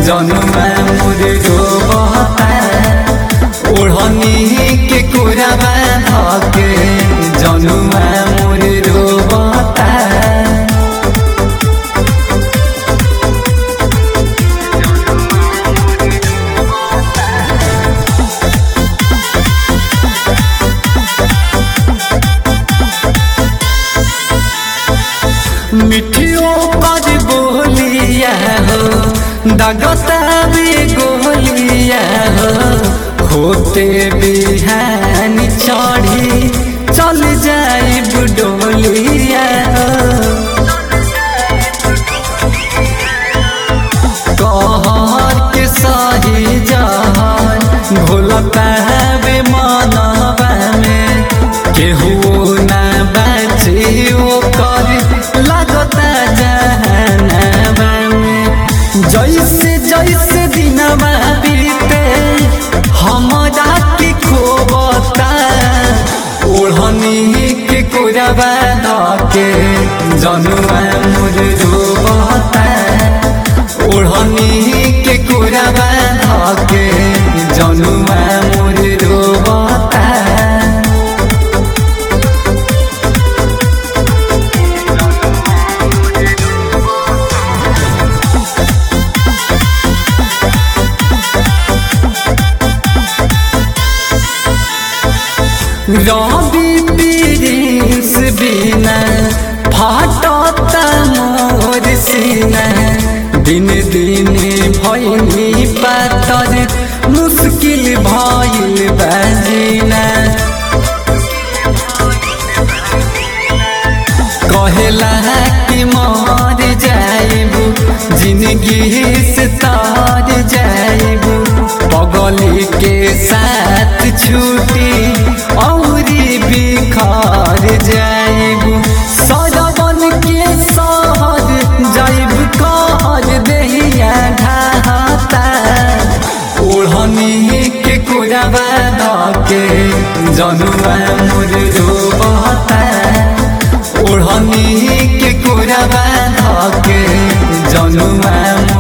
जनुआ मोर रोबता ओढ़नी के कोराबा धके जनुआ मोर रोबता मिठियो कर बोलिया हो दगता भी गोलिया हो होते बिहान चढ़ी चल जाई बुडोलिया हो कहर के सही जहर घोलता बे मनवा में केहू ना बाची ओकर लगता जहनवा में जैसे जैसे दिनवा बीते हमरा के खोबता ओढ़नी के कोरबा धके जनुआ मोर रोबता ओढ़नी के कोरबा धके जनुआ मोर रोबता रवि प्रिंस बिना फाटता मोर सीना दिन दिन भैनी पातर मुश्किल भइल बाजीना कहेला कि मर जाइबू जिंदगी से तार जाइबू पगली के साथ छूटी औरी बिखर जाइबू सरवन के सहर जाइब कहर देहिया ढाहता ओढ़नी के कोरबा धके जनुआ मोर रोबता ओढ़नी के कोरबा धके जनुआ मोर